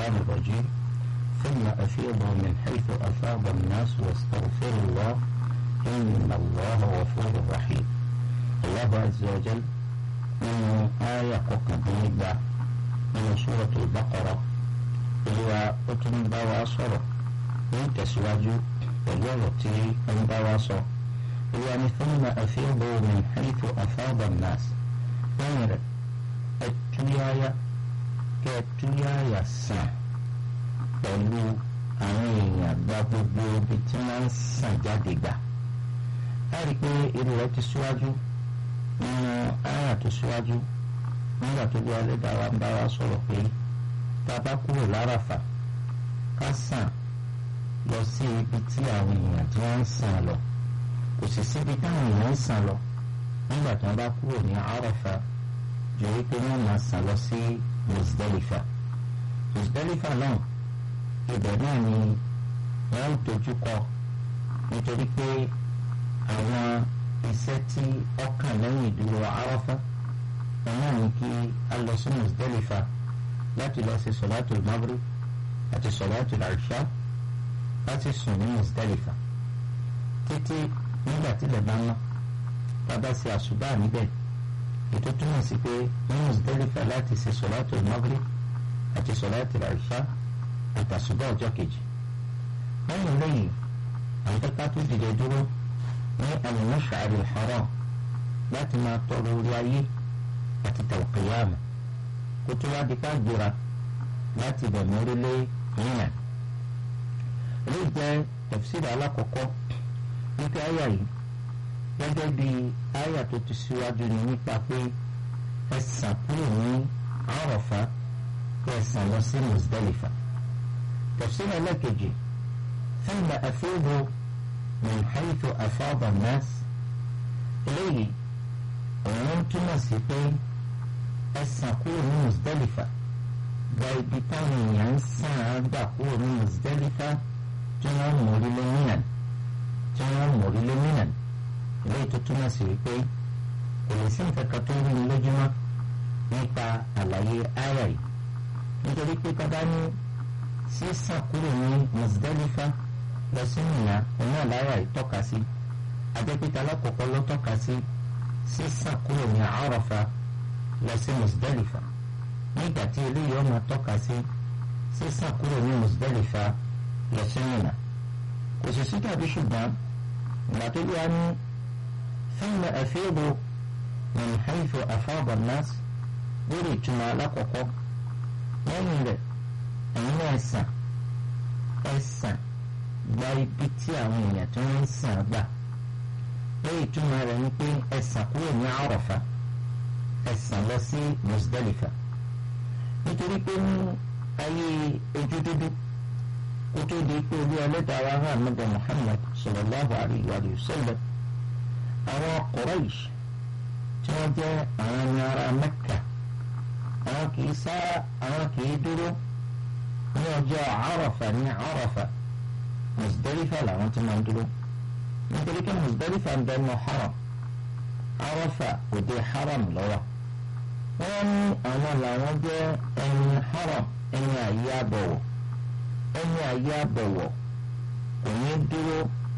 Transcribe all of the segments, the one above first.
الشيطان الرجيم ثم أفيضوا من حيث أفاض الناس واستغفروا الله إن الله غفور رحيم الله عز وجل من آية قبيلة من سورة البقرة هو أتم بواصر من تسواج وجرتي أن بواصر يعني ثم أفيضوا من حيث أفاض الناس غير التيايا كالتيايا سان pẹ̀lú àwọn èèyàn gba gbogbo ibi tí wọ́n ń sàn jáde gbà. a rí i pé irú rẹ̀ ti síwájú nínú àyà tó síwájú nígbà tó bí ẹlẹ́dàá wa ń bá wa sọ̀rọ̀ pé tá a bá kúrò láràfà ká sàn lọ sí ibi tí àwọn èèyàn tí wọ́n ń sàn lọ kò sì síbi táwọn èèyàn ń sàn lọ nígbà tí wọ́n bá kúrò ní àràfà jù wípé wọ́n máa sàn lọ sí Muzdalifa Muzdalifa náà ibẹ̀ náà ni wọ́n ń dojú kọ nítorí pé àwọn iṣẹ́ tí ọkàn lẹ́yìn ìdúró Àrafá wọn náà ní kí a lọ sí Muzdalifa láti lọ sí sọ̀láàtù Maghrib àti sọ̀láàtù Ìṣá láti sùn ní Muzdalifa títí nígbà tí ilẹ̀ bá mọ́ bàbá sí àṣùbà níbẹ̀ ètò túmọ̀ sí pé ní Muzdalifa láti ṣe sọ̀láàtù Maghrib àti sọ̀láàtù Ìṣá àtàṣùbọ̀ ọjọ́ kejì lẹ́yìn lẹ́yìn àwọn tẹ́ka tó dìde dúró ní al-Mash'ar al-Haram láti máa tọrọ orí ayé àti tawqiyama kó tó wá di ká gbéra láti bẹ̀rẹ̀ orílẹ̀ Mina. èyí jẹ́ tafsir alákọ̀ọ́kọ́ nípa àyà yìí gẹ́gẹ́ bí àyà tó ti síwájú ni nípa pé ẹ̀sán kúrò ní Àrafá ẹ̀sán lọ sí Muzdalifa. تفسير لكجي ثم أفيض من حيث أفاض الناس إليه وممكن مسيطين السقور مزدلفة غايبتان ينسى دقور مزدلفة جنان مريل منن جنان مريل منن إليه تتنا سيطين ولسين كتور لجمع nípa àlàyé àyà yìí nítorí pé kọ́dá ní sísàn kúrò ní Muzdalifa lọ sí Mínà òun náà láyà ìtọ́ka sí adépítà alákọ̀ọ́kọ́ ló tọ́ka sí sísàn kúrò ní Àrafà lọ sí Muzdalifa nígbà tí eléyìí ọmọ tọ́ka sí sísàn kúrò ní Muzdalifa lọ sí Mínà kò sì sí tàbí ṣùgbọ́n ìgbà tó bí wá ní thumma afidu min haythu afada an-nas lórí ìtumọ̀ alákọ̀ọ́kọ́ lẹ́yìn rẹ̀ ẹ̀yin náà sàn ẹ sàn gba ibi tí àwọn èèyàn tó ń sàn gbà lẹ́yìn ìtumọ̀ rẹ̀ ni pé ẹ sàn kúrò ní Àrafá ẹ sàn lọ sí Muzdalifa nítorí pé ní ayé ojú dúdú kó tó di pé olú ẹlẹ́dàá wa hàn nígbà Muhammad sallallahu alayhi wa sallam àwọn Quraysh tí wọ́n jẹ́ àwọn ẹni ara Mẹ́kà àwọn kì í sá àwọn kì í dúró ní ọjọ́ àràfà ní àràfà Muzdalifa làwọn ti máa ń dúró nítorí pé Muzdalifa ń bẹnu haram àràfà òde haram lọ́wọ́ wọ́n ní àwọn làwọn jẹ́ ẹni haram ẹni àyè àbọ̀wọ̀ ẹni àyè àbọ̀wọ̀ kò ní dúró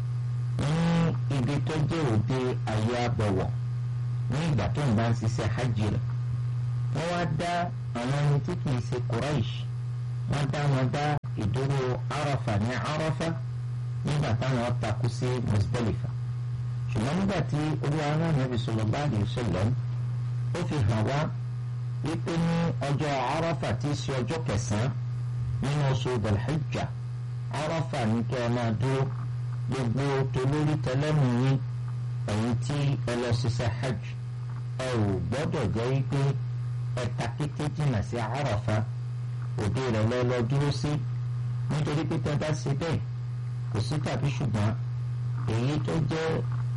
ní ibi tó jẹ́ òde àyè àbọ̀wọ̀ ní ìgbà tó ń bá ń ṣiṣẹ́ hajj rẹ̀ wọ́n wá dá àwọn ẹni tí kì í ṣe Quraish wọ́n dá wọn dá ìdúró Arafa ní Arafa nígbà táwọn takú sí Muzdalifa ṣùgbọ́n nígbà tí olúwa náà Nabi sallallahu alaihi wasallam ó fi hàn wá wípé ní ọjọ́ Arafa tí í ṣe ọjọ́ kẹsàn-án nínú oṣù Dhul-Hijjah Arafa ní kí ẹ máa dúró gbogbo tolórí tẹlẹ́mù yín ẹ̀yin tí ẹ lọ ṣiṣẹ́ hajj ẹ ò gbọ́dọ̀ jẹ́ wípé ẹ ta kété jìnnà sí Arafa òde rẹ̀ lọ lọ dúró sí nítorí pé tẹ́ bá ṣe bẹ́ẹ̀ kò sí tàbí ṣùgbọ́n èyí tó jẹ́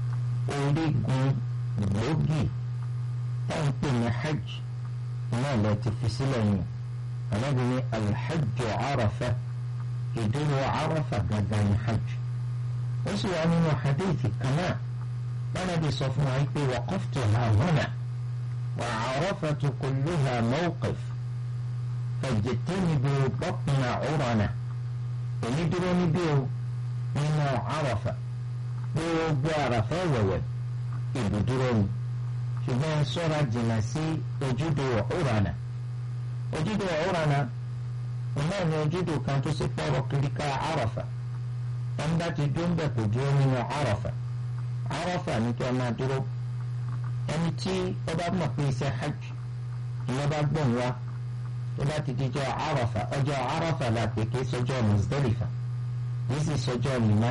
orígun gbòógì táwọn pè ní hajj náà lọ ti fi sílẹ̀ yìí alábìíní alhajj Arafa ìdúró Arafa gangan ní hajj ó sì wà nínú hadithi kan náà lánàbí sọ fún wa pé waqaftuha huna wa Arafatu kulluha mawqif fajtanibu batna urana èmi dúró níbí o nínú àràfà gbogbo àràfà wẹ̀wẹ̀ ibùdúró ni ṣùgbọ́n ṣọ́ra jìnnà sí ojúdo urana ojúdo urana náà ni ojúdo kan tó sì pọ̀rọ̀ kiri ká àràfà ẹni bá ti dúró ń bẹ̀ kò dúró nínú àràfà àràfà ní kí ẹ máa dúró ẹni tí ó bá mọ̀ pé iṣẹ́ hajj ìyẹn bá gbọ̀n wá tó bá ti di jọ àràfà ọjọ́ àràfà la pè kí sọjọ́ Muzdalifa yìí sì sọjọ́ Mina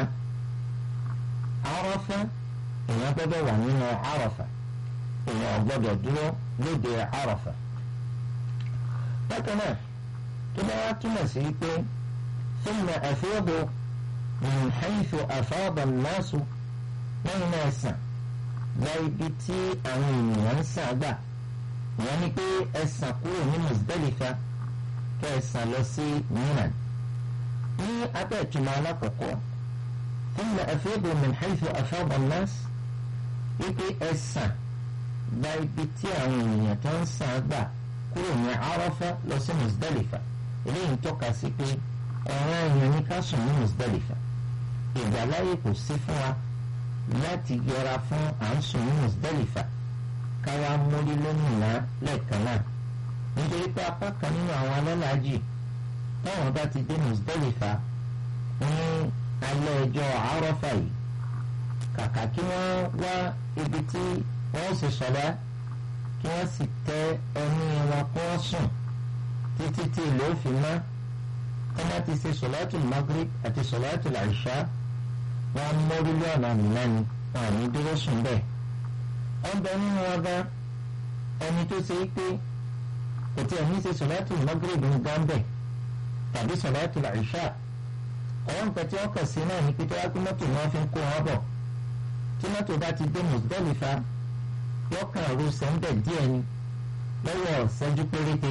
àràfà èèyàn gbọ́dọ̀ wà nínú àràfà èèyàn gbọ́dọ̀ dúró lóde àràfà bákan náà tó bá wá túmọ̀ sí pé thumma afidu min haythu afada an-nasu lẹ́yìn náà sàn gba ibi tí àwọn ènìyàn ń sàn gbà ìyẹn ni pé ẹ sàn kúrò ní Muzdalifa kẹ́ ẹ sàn lọ sí Mina ní abẹ́ ìtumọ̀ alákọ̀ọ́kọ́ thumma afidu min haythu afada an-nas wípé ẹ sàn gba ibi tí àwọn ènìyàn tó ń sàn gbà kúrò ní Arafa lọ sí Muzdalifa eléyìí ń tọ́ka sí pé ọ̀ràn èèyàn ní ká sùn ní Muzdalifa ìgbàláyè kò sí fún wa láti yẹra fún à ń sùn ní Muzdalifa káwa mórí lómìnira lẹ́ẹ̀kan náà nítorí pé apá kan nínú àwọn alálàájì táwọn bá ti dé Muzdalifa ní alẹ́ ọjọ́ Àrafà yìí kàkà kí wọ́n wá ibi tí wọ́n sì sọ̀dá kí wọ́n sì tẹ ẹni wọn kó wọ́n sùn títí tí ìlú òfin mọ́ kọ́má ti ṣe sọ̀láàtù Maghrib àti sọ̀láàtù Ìṣá wọn mórí lọ́nà mìíràn ni wọn à ní dúró sùn bẹ́ẹ̀. wọ́n bẹ nínú wọn gan ẹni tó ṣe é pé kò tí ẹ̀ ní ṣe sọ̀láàtù Maghrib ní gánbẹ̀ tàbí sọ̀láàtù Ìṣá. àwọn nǹkan tí wọ́n kàn sí náà ní pé tó wá pé mọ́tò ni wọ́n fi ń kó wọn bọ̀ tí mọ́tò bá ti dé Muzdalifa yọkàn ru sẹ́ńdẹ̀ díẹ̀ ni lọ́wọ́ ṣẹ́jú péréte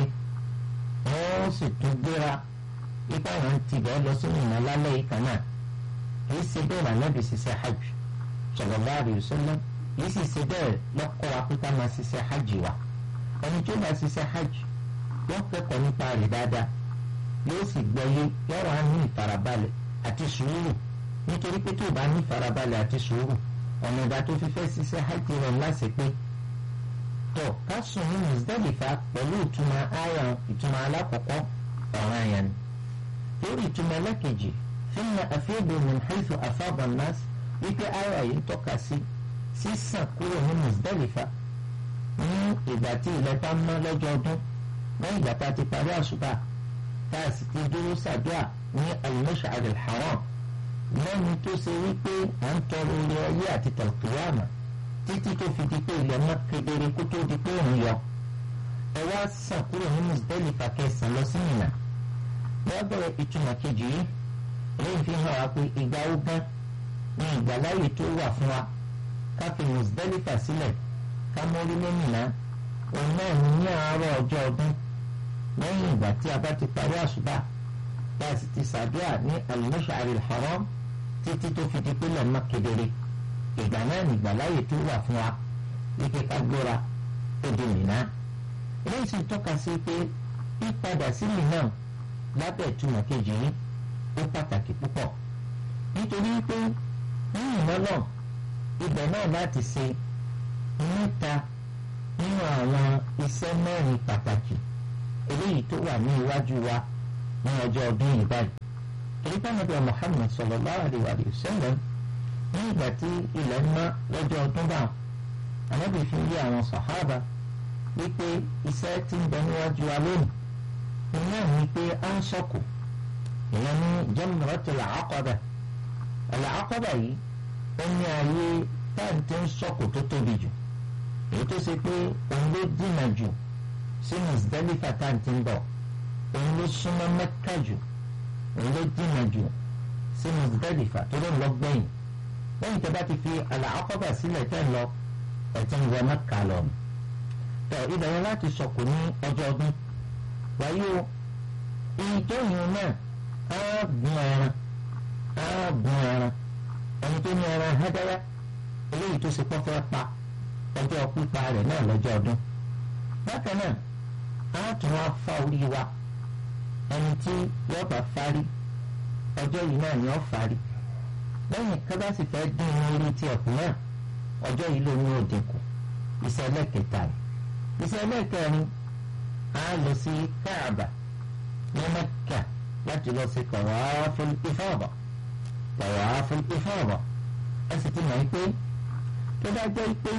wọ́n sì tún gbéra ipa àwọn ti bẹ́ẹ̀ lọ sínú ìmọ̀ lálẹ́ yìí kan náà kì í ṣe bẹ́ẹ̀ lànàbì ṣiṣẹ́ hajj sallallahu alaihi wasallam kì í sì ṣe bẹ́ẹ̀ lọ́kọ́ wa pípa máa ṣiṣẹ́ hajj wa ẹni tó bá ṣiṣẹ́ hajj yóò kẹ́kọ̀ọ́ nípa rẹ̀ dáadáa yóò sì gbọ́yé yóò wá ní ìfarabalẹ̀ àti sùúrù nítorí pé tó bá ní ìfarabalẹ̀ àti sùúrù ọ̀nà ìgbà tó fi fẹ́ ṣiṣẹ́ hajj rẹ̀ láṣẹ pé tọ̀ ká sùn ní Muzdalifa pẹ̀lú ìtumọ̀ àyà ìtumọ̀ alákọ̀ọ́kọ́ ọ̀ràn àyàn ni lórí ìtumọ̀ ẹlẹ́kejì thumma afidu min haythu afada an-nas wípé àyà yìí ń tọ́ka sí sísàn kúrò ní Muzdalifa ní ìgbà tí ilẹ̀ bá mọ́ lọ́jọ́ ọdún lẹ́yìn ìgbà tá a ti parí àṣùbà tá a sì ti dúró sàdúà ní al-Mash'ar al-Haram lẹ́ni tó ṣe wípé à ń tọrọ ilé ayé àti tàlùkìyàmà títí tó fi di pé ilẹ̀ mọ́ kedere kó tó di pé òun yọ ẹ wá sàn kúrò ní Muzdalifa kẹsàn lọ sí Mínà lọ́dọ̀ ìtumọ̀ kejì yìí èyí fi hàn wá pé ìgbà ogún ní ìgbàláyè tó wà fún wa ká fi Muzdalifa sílẹ̀ ká mórí ní Mínà òun náà ní ní àárọ̀ ọjọ́ ọdún lẹ́yìn ìgbà tí a bá ti parí àṣùbà tá a sì ti ṣàdúrà ní al-Mash'ar al-Haram títí tó fi di pé lọ́mọ kedere ìgbà náà ní ìgbàláyè tó wà fún wa wípé ká gbóra ó di Mínà eléyìí sì tọ́ka sí pé pípadà sí Mínà lábẹ́ ìtumọ̀ kejì yìí ó pàtàkì púpọ̀ nítorí pé ní ìmọ́lọ̀ ibẹ̀ náà láti ṣe mẹ́ta nínú àwọn iṣẹ́ mẹ́rin pàtàkì eléyìí tó wà ní iwájú wa ní ọjọ́ ọdún yìí báyìí. èyíká nàbẹ̀ Muhammad sallallahu alaihi wa sallam ní ìgbà tí ilẹ̀ ń mọ́ lọ́jọ́ ọdún bá ànábì fi yé àwọn sàhábà wípé iṣẹ́ tí ń bẹ níwájú wa lónìí iná ní pé à ń sọ̀kù ìyẹn ní Jamratul Aqaba Al-Aqaba yìí ó ní ayé táǹtì ń sọ̀kù tó tóbi jù èyí tó ṣe pé òun ló dínà jù sí Muzdalifa táǹtì ń bọ̀ òun ló súnmọ́ Mẹ́kà jù òun ló dínà jù sí Muzdalifa tó ló ń lọ gbẹ̀yìn lẹ́yìn tó bá ti fi Al-Aqaba sílẹ̀ tẹ́ lọ ẹ̀tí ń wọ Mẹ́kà lọ. tọ́ ibẹ̀ yẹn láti sọ̀kù ní ọjọ́ ọdún wáyé o ìjọyìn náà á gun ẹran á gun ẹran ẹni tó ní ẹran hẹ́dẹ́rẹ́ eléyìí tó ṣe pọ́fẹ́ pa ọjọ́ pípa rẹ̀ náà lọ́jọ́ ọdún bákan náà á tún wá fa orí wa ẹni tí yóò bá fárí ọjọ́ yìí náà ni ó fárí lẹ́yìn kábà sì fẹ́ dín orí tí ẹ̀kú náà ọjọ́ yìí ló ní òdìkù iṣẹ́ ẹlẹ́kẹta rẹ̀ iṣẹ́ ẹlẹ́kẹrin á lọ sí káàbà ní mẹ́kà láti lọ sí tawaful ifada tawaful ifada ẹ sì ti mọ̀ pé tó bá jẹ́ pé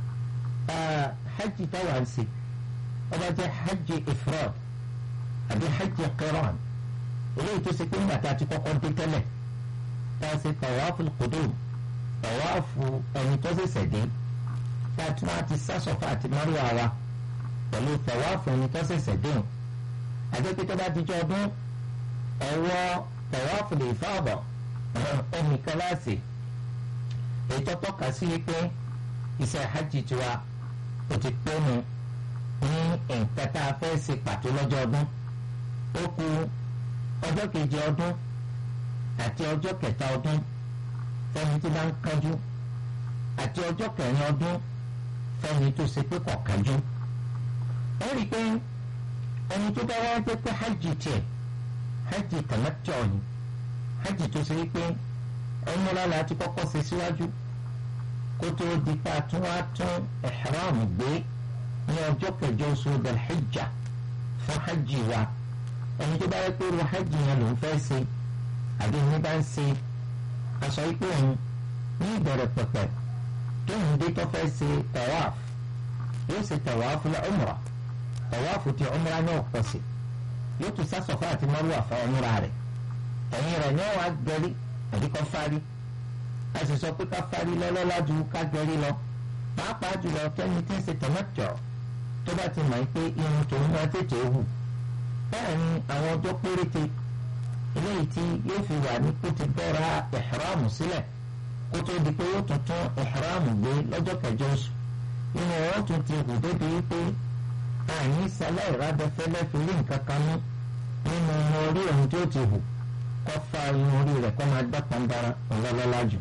hajj táwa ń ṣe ó bá jẹ́ hajj ifrad àbí hajj qiran eléyìí tó ṣe pé nígbà tá a ti kọ́kọ́ dé tẹ́lẹ̀ tá a ṣe tawaful qudum tawafu ẹni tó ṣẹ̀ṣẹ̀ dé tá a tún wá ti sá Safa àti Marwa wa pẹ̀lú tawafu ẹni tó ṣẹ̀ṣẹ̀ dé o àjẹpẹ́ tó bá dijọ́ ọdún ẹ̀wọ́ tawafu lè fáàbọ̀ ẹnìkan láàṣì èyí tó tọ́ka sí pé iṣẹ́ hajj tiwa ó ti pé mu ní nǹkan tá a fẹ́ ṣe pàtó lọ́jọ́ ọdún ó kù ọjọ́ kejì ọdún àti ọjọ́ kẹta ọdún fẹ́ni tí bá ń kánjú àti ọjọ́ kẹrin ọdún fẹ́ni tó ṣe pé kò kánjú. wọ́n rí i pé ẹni tó bá wá jẹ́ pé hajj tiẹ̀ hajj tamattu ni hajj tó ṣe pé ẹni lọ́la ti kọ́kọ́ ṣe síwájú kó tó di pa tún wá tún ihram gbé ní ọjọ́ kẹjọ oṣù Dhul-Hijja fún hajj wa ẹni tó bá yẹ pé ru hajj yẹn ló ń fẹ́ ṣe àbí ní bá ń ṣe aṣọ ipò òun ní ìbẹ̀rẹ̀ pẹ̀pẹ̀ tó ń dé tó fẹ́ ṣe tawaf yóò ṣe tawaf la umra tawaf ti umra náà pọ̀ sí yóò tún sá Safa àti Marwa fún umra rẹ̀ ẹ̀yìn rẹ̀ ní wàá gẹ̀rí àbí kọ́ fárí a sì sọ pé ká fárí lọ́lọ́lá ju ká gẹ̀rí lọ pàápàá jùlọ kẹ́ni tí ń ṣe tamattu tó bá ti mọ̀ pé irun tòun máa tètè hù bẹ́ẹ̀ ni àwọn ọjọ́ péréte eléyìí tí yóò fi wà ní kó ti bẹ́ra ìhìrámù sílẹ̀ kó tó di pé yóò tún tún ìhìrámù gbé lọ́jọ́ kẹjọ oṣù inú wọn tún ti hù débi wípé àní sálẹ̀ ìrádẹ́fẹ́lẹ́ fi rí nǹkan kan mú nínú orí ohun tí ó ti hù kó fa irun orí rẹ̀ kó máa dá pàǹdàrà ọ̀lọ́lọ́lá jù.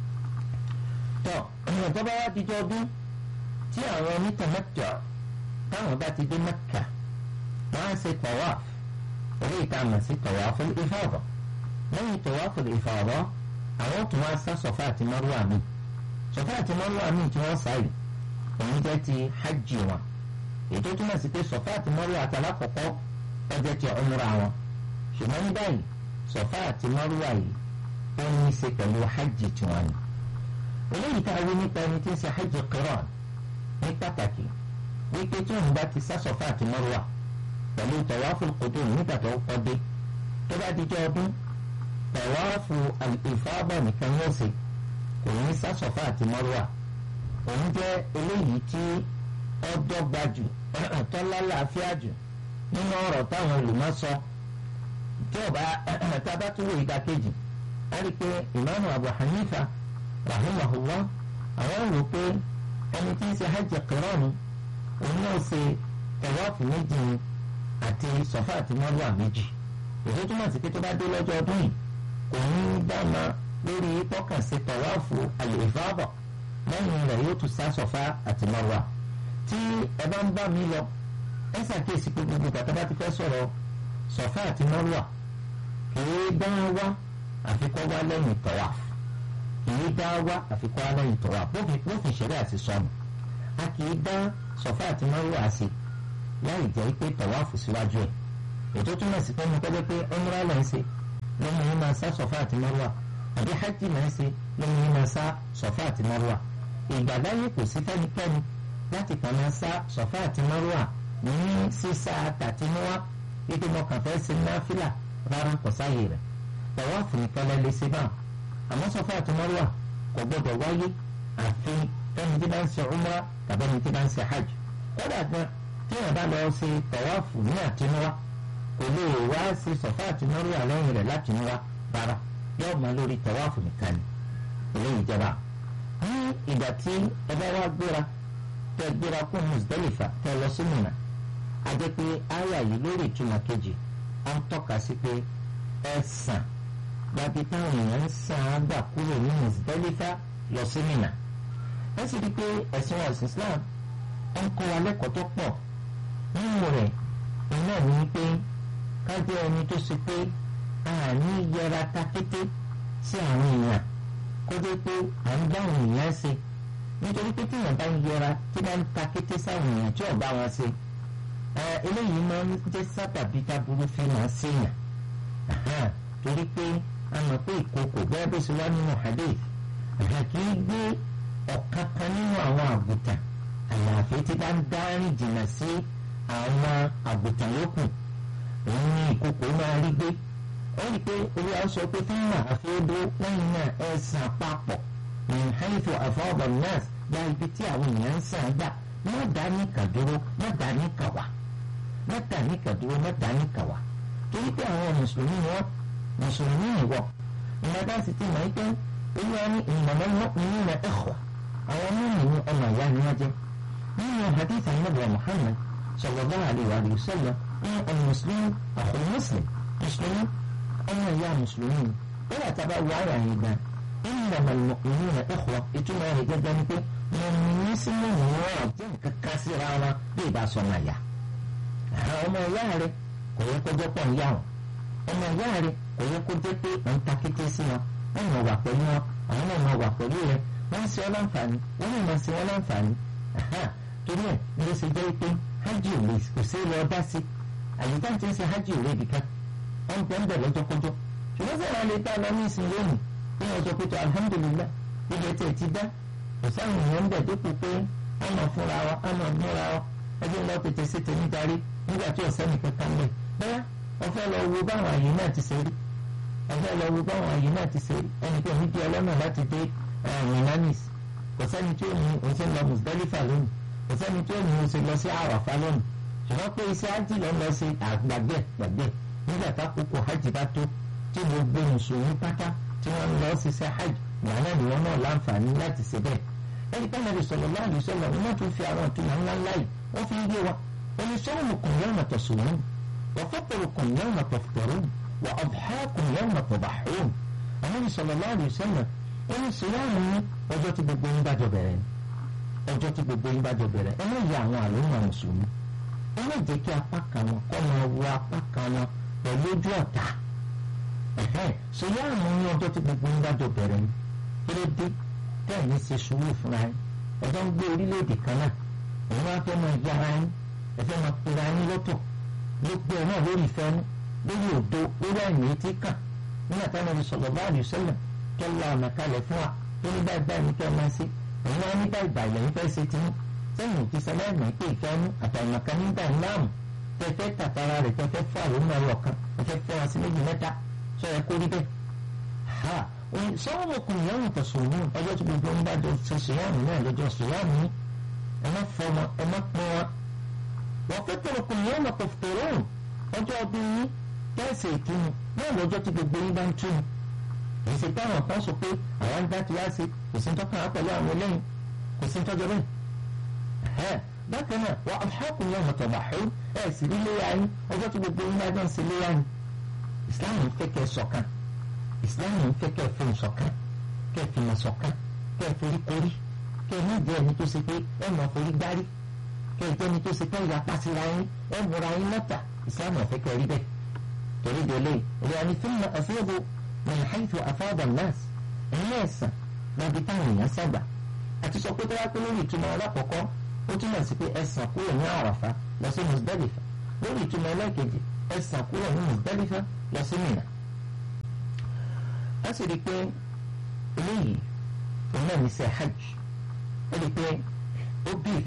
tọ́ ọ̀nà tó bá wá dijọ́ ọdún tí àwọn onítàmẹ́tọ̀ táwọn bá ti dé Mẹ́kà wọ́n á ṣe tawaf orí ìta mọ̀ sí tawaful ifada lẹ́yìn tawaful ifada àwọn tó wá sá Safa àti Marwa mi Safa àti Marwa mi tí wọ́n sáyé òun jẹ́ ti hajj wọn ètò túmọ̀ sí pé Safa àti Marwa àtàlákọ̀kọ́ wọ́n jẹ́ ti umra wọn ṣùgbọ́n ní báyìí Safa àti Marwa yìí ó ní í ṣe pẹ̀lú hajj tiwọn ni eléyìí tá a wí nípa ẹni tí ń ṣe hajj qiran ní pàtàkì wípé tí òun bá ti sá Safa àti Marwa pẹ̀lú tawaafu qudum nígbà tó kọ́ dé tó bá dijọ́ ọdún tawaafu al-ifada nìkan yóò ṣe kò ní sá Safa àti Marwa òun jẹ́ eléyìí tí ó dọ́gba jù tó lálàáfíà jù nínú ọ̀rọ̀ táwọn olùmọ̀ sọ tí ọba tábà tó wò ìdákejì á rí i pé ìmáàmù Abu Hanifa rahimahullah àwọn rò pé ẹni tí ń ṣe hajj qirani òun náà ṣe tawaafu méjì ni àti Safa àti Marwa méjì èso túmọ̀ sí pé tó bá dé lọ́jọ́ ọdún yìí kò ní dáná lórí pọ́kànṣe tawaafu al-ifada lẹ́yìn rẹ̀ yóò tún sá Safa àti Marwa tí ẹ bá ń bá mi lọ ẹ ṣàkíyèsí pé gbogbo bàtà bá ti fẹ́ sọ̀rọ̀ Safa àti Marwa kìí dá wá àfikọ́ wá lẹ́yìn tawaf kìí dá wá àfikọ́ wá lẹ́yìn tawaf bófin ṣẹlẹ̀ àti sọnù a kìí dá Safa àti Marwa sí láì jẹ́ pé tọ̀wáàfù síwájú ẹ̀ ètò túmọ̀ sí pé mo kọ́ pé umra là ń ṣe lọ́mọ yín máa sá Safa àti Marwa àbí hajj là ń ṣe lọ́mọ yín máa sá Safa àti Marwa ìgbà láyé kò sí fẹ́nikẹ́ni láti kàn máa sá Safa àti Marwa ní sísá tàtinúwá wípé mo kàn fẹ́ ṣe náfìlà rárá kò sáyè rẹ̀ tọ̀wáàfù nìkan lẹ́ lè ṣe báwọn àmọ́ Safa àti Marwa kò gbọdọ̀ wáyé àfi fẹ́ni tí bá ń ṣe umra tàbí ẹni tí bá ń ṣe hajj kódà gan tí wọn bá lọ ṣe tọwáfù ní àtinúwá kò lè wá ṣe Safa àti Marwa lẹ́yìn rẹ̀ látinúwá rárá yóò máa lórí tọwáfù nìkan ni eléyìí jẹba ní ìgbà tí ẹ bá wá gbéra tẹ gbéra kó Muzdalifa tẹ lọ sí Mínà a jẹ́ pé àyà yìí lórí ìtumọ̀ kejì ó ń tọ́ka sí pé ẹ sàn gbàbí táwọn èèyàn ń sàn án gbà kúrò ní Muzdalifa lọ sí Mínà ẹ sì rí i pé ẹ̀sìn ọ̀sìn Islam ń kọ́ wa lẹ́kọ̀ọ́ tó pọ̀ nínú rẹ̀ iná ní pé ká jẹ́ ẹni tó ṣe pé àní yẹra ta kété sí àwọn èèyàn kó jẹ́ pé à ń bá àwọn èèyàn ṣe nítorí pé tíyàn bá ń yẹra tí bá ń ta kété sáwọn èèyàn tí ò bá wọn ṣe eléyìí máa ń jẹ́ sábàbí táburú fi máa ṣèyàn torí pé a mọ̀ pé ìkòkò bẹ́ẹ̀ bó ṣe wá nínú hadith kì í gbé ọ̀kan kan nínú àwọn àgùntàn àyàfi tí bá ń dárìn jìnnà sí àwọn àgùntàn yòókù òun ni ìkòkò máa rí gbé ó rí i pé olúwa sọ pé fún mà àfẹ́dó lẹ́yìn náà ẹ sàn papọ̀ ní haifu àfọwọ́bọ̀ náà gba ibi tí àwọn èèyàn ń sàn gbà má dá ní kàdúró má dá ní kàwá má dá ní kàdúró má dá ní kàwá torí pé àwọn mùsùlùmí ni wọ́n mùsùlùmí ìwọ ìyàbá sì ti mọ̀ pé olúwa ní ìmọ̀lẹ́ mọ́kùnrin ní ẹ̀kọ́ àwọn mímú ọmọ ìyá ni wọ́n jẹ́ nínú hadith anabi muhammad sallallahu alayhi wa sallam ní ọmọ mùsùlùmí àkùn mùsùlùm mùsùlùmí ọmọ ìyá mùsùlùmí wọ́n yà tábà wọ àyà yìí gan ìnàmà mọ́kùnrin ní ẹ̀kọ́ ìtumọ̀ rẹ̀ gẹ́gẹ́ ni pé mọ̀mìnì sí mọ̀mìnì wọn jẹ́ nǹkan ká síra wọn bí ìbá sọ náà yá ọmọ ìyá rẹ̀ kò yẹ kó jẹ́ pọ̀ ń yá wọn ọmọ ìyá rẹ̀ kò yẹ kó jẹ́ pé òun ta kété sí wọn wọ́n mọ̀ wà pẹ̀lú wọn àwọn náà mọ̀ wà pẹ̀lú rẹ̀ wọ́n ń ṣe ọ́ láǹfààní wọ́n náà máa ṣe wọ́n láǹfààní torí ẹ̀ ní ó ṣe jẹ́ pé hajj ò lè kò sí lọ dá sí àyíká tí ń ṣe hajj ò lè bìkan wọ́n gbọ́ ń bẹ̀ lọ́jọ́kọ́jọ́ ṣùgbọ́n sọ̀rọ̀ lè dá lọ ní ìsìn lónìí bí wọ́n sọ pé tó alhamdulillah ibẹ̀ tẹ̀ ti dá kò sáwọn èèyàn ń bẹ̀ dípò pé wọ́n mọ̀ fúnra wọn wọ́n mọ̀ múra wọn ẹjẹ́ lọ tètè sí tèmi darí nígbà tí ọ̀sẹ́ nìkan kan lẹ̀ bẹ́ẹ̀ wọ́n fẹ́ lọ wo báwọn àyè náà ti ṣe rí wọ́n fẹ́ lọ wo báwọn àyè náà ti ṣe rí ẹnìkan ní di ọlọ́nà láti dé minanis kò sẹ́ni tí ó ní o ṣe lọ Muzdalifa lónìí kò sẹ́ni tí ó ní o ṣe lọ sí Àràfá lónìí ṣùgbọ́n pé iṣẹ́ hajj lọ lọ sí àgbàgbẹ́ gbàgbẹ́ nígbà tákòókò hajj bá tó tí gbogbo mùsùlùmí pátá tí wọ́n lọ ṣiṣẹ́ hajj ìyá náà ni wọ́n náà láǹfààní láti ṣe bẹ́ẹ̀ ẹni pé nàbì sallallahu alaihi wasallam wọ́n tún fi àwọn ìtumọ̀ ńlá ńlá yìí wọ́n fi ń gbé wa ẹni sawmukum yawma tasumun wa fitrukum yawma tafṭirun wa adhākum yawma tadahhūn Ànábì sallallahu alaihi wasallam ẹni sèwáàmù ní ọjọ́ tí gbogbo yín bá jọ bẹ̀rẹ̀ ni ọjọ́ tí gbogbo yín bá jọ bẹ̀rẹ̀ ẹ má yà àwọn àlùmọ̀ mùsùlùmí ẹ má jẹ́ kí apá kan wọn kọ́ máa wo apá kan wọn pẹ̀lú ojú ọ̀tá sèwáàmù ní ọjọ́ tí gbogbo yín bá jọ bẹ̀rẹ̀ ni kí ló dé tẹ́ẹ̀ ní ṣe sùúrù fúnra yín ẹjọ́ ń gbé orílẹ̀-èdè kan náà òun wá fẹ́ máa yára yín ẹ fẹ́ máa pera yín lọ́tọ̀ gbogbo ẹ̀ náà lórí ìfẹ́nu lórí òdo lórí àìní tí kàn nígbà táwọn ẹni sọ̀rọ̀ bá àlù sẹ́lẹ̀ tó la ọ̀nà kalẹ̀ fún wa tó ní báyìí báyìí ní kẹ́ ẹ máa ṣe òun wá ní báyìí báyìí lẹ́yìn fẹ́ ṣe tí sẹ́yìn ti sẹ́lẹ̀ ẹ̀mí pé ìfẹ́nu àtàìmọ̀kan nígbà ńláàmù tẹ́fẹ́ tàtàrà rẹ̀ tẹ́fẹ́ fún àlùmọ̀ ẹ̀rọ kan tẹ́fẹ́ fún wa sí méjì mẹ́ta sọ ẹ kó rí bẹ́ẹ̀ sọ́wọ́mọkùnrin yẹn wò tẹ̀sùnmù ọjọ́ tí gbogbo ń bá jọ ṣe ṣèyàmù náà lọ́jọ́ ṣèyàmù ẹ má fọmọ ẹ má pọ́n wa. wọ́n fẹ́ tẹ̀lẹ̀kùnrin yẹn wò tẹ̀fẹ̀rún ọjọ́ ọdún yín kẹ́sì ìkíni náà lọ́jọ́ tí gbogbo yín bá ń túnu. èyí ṣe táwọn kan sọ pé àwọn ń dá ti wá sí kò sí tọ́ka á pẹ̀lú àwọn eléyìí kò sí tọ́jọ́ bẹ́ẹ̀. bákan náà wọ́n ọ̀hákùnrin yẹn wò tẹ̀bàḥú ẹ̀ sì rí léyà yín ọjọ́ tí gbogbo yín bá jọ ń ṣe léyà yín. ìsìláàmù fẹ́ kẹ́ ṣọ̀kan ìsìláàmù ń fẹ́ kẹ́ ẹ fún ìṣọ̀kan kẹ́ ẹ fi mọ̀ ṣọ̀kan kẹ́ ẹ forí korí kẹ́ ẹ ní ìdí ẹni tó ṣe pé ẹ mọ̀ forí gbárí kẹ́ ẹ jẹ́ ẹni tó ṣe pé ìyapa síra yín ẹ múra yín lọ́tà ìsìláàmù ọ̀fẹ́ kẹ́ ẹ rí bẹ́ẹ̀ torí délé ìrìn àní fún mi àfihàn min haythu afada an-nas ẹ̀yìn ẹ̀sán lọ́bi táwọn èèyàn sábà àti sọ pé tó wá pé lórí ìtumọ̀ alákọ̀ọ́kọ́ ó túmọ̀ sí pé ẹ̀sán kúrò ní àràfà lọ sí Muzdalifa lórí ìtumọ̀ ẹlẹ́ẹ̀kejì ẹ̀sán kúrò ní Muzdalifa lọ sí Mínà a sì rí i pé eléyìí òun náà ní ṣe hajj ó rí i pé ó bí